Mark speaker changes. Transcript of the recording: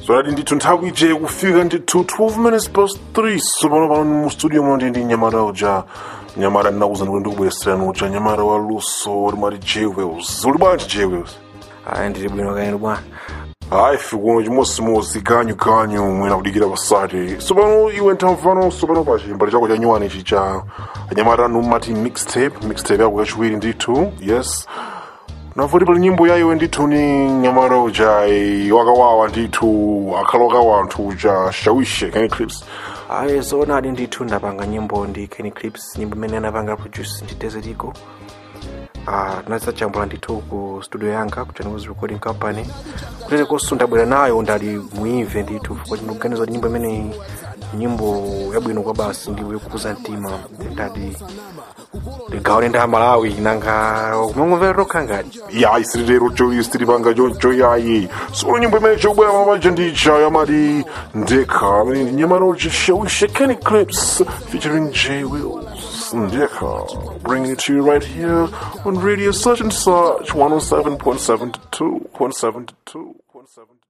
Speaker 1: zvakati ndithu nthawi ije kufika ndithu 12 minutes past 3 sopano pano mu studio muno ndi ndi nyamata uja nyamata ndinakuza ndikuti ndikubwereserani uja nyamata wa luso limati jewels uli bwanji jewels
Speaker 2: ayi ndili bwino kaeni bwana
Speaker 1: hayi fikuno chimodzimodzi ganyu mwina kudikira pasati sopano iwe nthamvano sopano pa chimbali chako cha nyuwani ichi cha anyamata anu mati mixtape mixtape yako yachiwiri ndithu yes navoti pali nyimbo ya iwe ndithu ni nyamata uja wakawawa ndithu akhala wakawa anthu uja shawishe kani clips
Speaker 2: ayi zoonadi ndithu ndapanga nyimbo ndi Kenny Clips nyimbo imene anapanga produce ndi Desert Eagle Ah, tinadzachambula ndithu ku studio yanga ku Channels Recording Company kutete konso ndabwera nayo ndali muimve ndithu chifukwa ndikuganiza kuti nyimbo imeneyi nyimbo yabwino kwa basi ndi yokukuza mtima ndati ndigawane ndi amalawi nanga kumangomvera tokha ngati
Speaker 1: yayi siritero choyi sitiripanga choncho yayi solo nyimbo imene chobwera mapaja ndicha yamati ndekha amene ndi nyamata uja shawishe kani clips featuring j wills ndekha bringing it to you right here on radio such and such 107.7 to 2.7 to 2.7